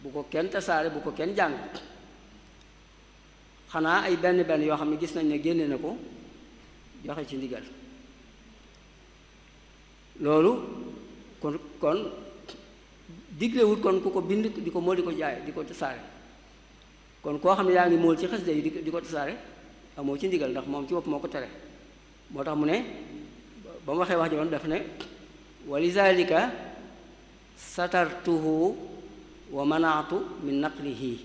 bu ko kenn tasaare bu ko kenn jàng xanaa ay benn benn yoo xam ne gis nañ ne génne na ko joxe ci ndigal loolu kon kon diglewut kon ku ko bind di ko mool di ko jaay di ko tasaare kon koo xam ne yaa ngi mool ci xasida yi di di ko tasaare amoo ci ndigal ndax moom ci bopp moo ko tere moo tax mu ne ba mu waxee wax ji woon daf ne wa lizalika satartuhu wa manaatu min naqlihi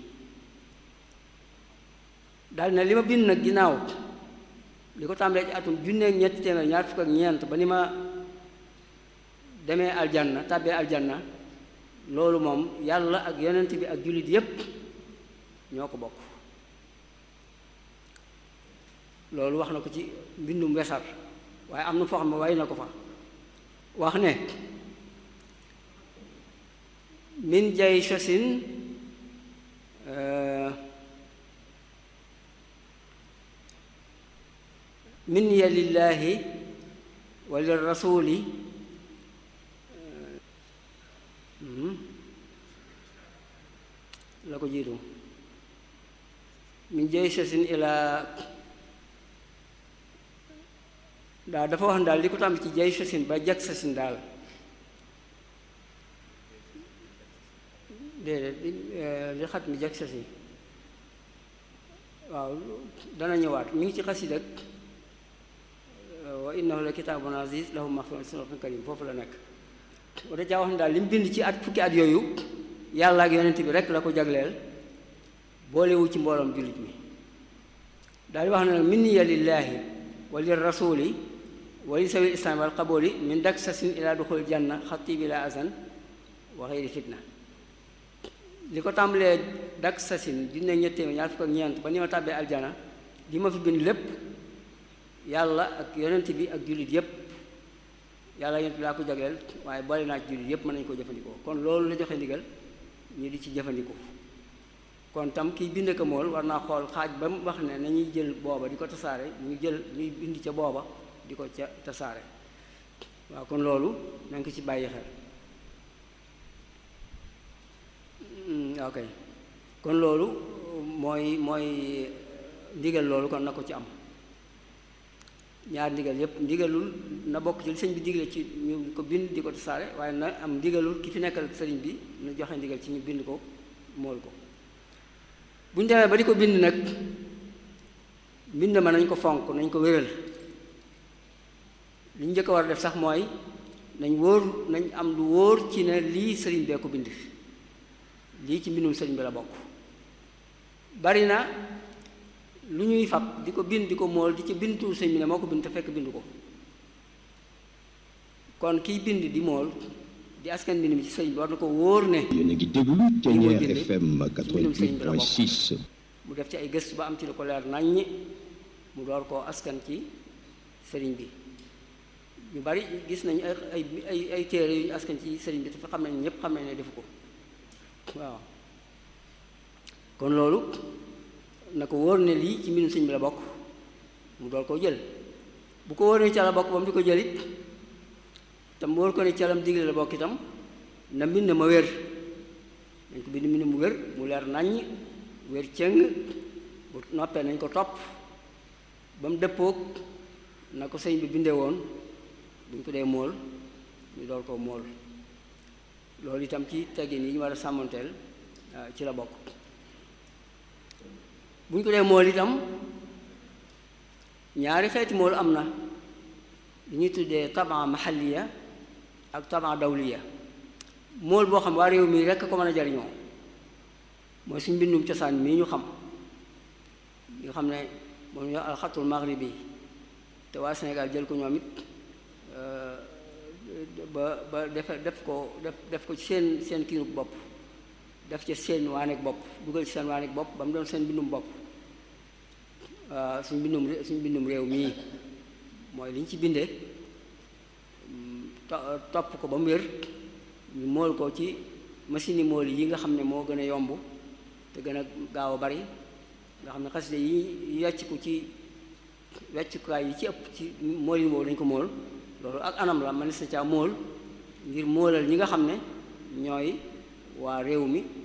daal ne li ma bind nag ginnaaw li ko tàmbalee ci atum junneeg ñetti téeméer ñaar fukk ak ñeent ba ni ma demee aljanna tàbbee aljanna loolu moom yàlla ak yonent bi ak jullit yépp ñoo ko bokk loolu wax na ko ci mbindum wesar waaye am na foo xam ne way na ko fa wax ne min jay sosin min ya lillahi wa lirrasuli la ko jiitu min jay sosin ilaa daal dafa wax ne daal li ko tàmm ci jay sosin ba jag sosin daal déedéet li xat mi jag sosin waaw dana ñëwaat mi ngi ci xasida wa innahu la kitaabun aziz lahu maxfiratun karim foofu la nekk wata caa wax ne daal li mu bind ci at fukki at yooyu yàlla ak yonent bi rek la ko jagleel boolewu ci mbooloom jullit mi daal di wax ne nag minniya lillaahi wa lir rasuli wa li sawi islaam wal qaboli min dak sasin ila duxul janna xatti bi la azan wa xeyri fitna li ko tàmbalee dak sasin junne ñettee ñaar fukk ak ñeent ba ni ma tàbbee aljana li ma fi bind lépp yàlla ak yonent bi ak jullit yépp yàlla yonent bi laa ko jagleel waaye boole naa ci jullit yépp mën nañu ko jëfandikoo kon loolu la joxe ndigal ñu di ci jëfandikoo kon tam kiy bind ko mool war naa xool xaaj ba mu wax ne nañuy jël booba di ko tasaare ñu jël ñuy bind ca booba di ko ca tasaare waaw kon loolu na nga ko ci bàyyi xel ok kon loolu mooy mooy ndigal loolu kon na ko ci am ñaar ndigal yépp ndigalul na bokk ci li sëñ bi digle ci ñu ko bind di ko tasaare waaye na am ndigalul ki fi nekkal sëriñ bi na joxe ndigal ci ñu bind ko mool ko bu ñu demee ba di ko bind nag mbind ma nañ ko fonk nañ ko wéral li ñu njëkk a war a def sax mooy nañ wóor nañ am lu wóor ci ne lii sëriñ bee ko bind lii ci mbindum sëriñ bi la bokk bari na lu ñuy fab di ko bind di ko mool di ci bindu sëñ bi ne moo ko bind te fekk bind ko kon kiy bind di mool di askan mbind mi ci sëñ bi war na ko wóor ne yéen a ngi déglu Thiéniere FM 88.6 mu def ci ay gëstu ba am ci lu ko leer naññ mu door koo askan ci sëriñ bi ñu bari gis nañu ay ay ay ay téere yu ñu askan ci sëriñ bi te fa xam nañ ñépp xam nañ ne defu ko waaw kon loolu na ko wóor ne lii ci mbindum sëñ bi la bokk mu door koo jël bu ko wóor ne ca la bokk ba mu di ko jëlit tam wóor ko ne calam digle la bokk itam na mbind ma wér dañ ko bind mbind mu wér mu leer naññ wér cëng bu noppee nañ ko topp ba mu dëppoog na ko sëñ bi bindee woon bu ñu ko dee mool ñu door koo mool loolu itam ci teggin yi ñu war a sàmmanteel ci la bokk bu ñu ko dee mool itam ñaari xeeti mool am na li ñuy tuddee taban mahaliya ak taban dawliya mool boo xam waa réew mi rekk ko mën a jariñoo mooy suñ mbindum cosaan mii ñu xam ñu xam ne moom ñu alxatul maghribi te waa Sénégal jël ko ñoom it ba ba def def ko def def ko ci seen seen kiinuk bopp def ci seen waaneeg bopp dugal ci seen waaneeg bopp ba mu doon seen mbindum bopp suñ mbindum suñ mbindum réew mii mooy li ñu ci bindee topp ko ba mu wér ñu mool ko ci machine yi mool yi nga xam ne moo gën a yomb te gën a gaaw a bari nga xam ne xasida yi wecc ko ci weccukaay yi ci ëpp ci mool yi woowu dañ ko mool loolu ak anam la man na caa mool ngir moolal ñi nga xam ne ñooy waa réew mi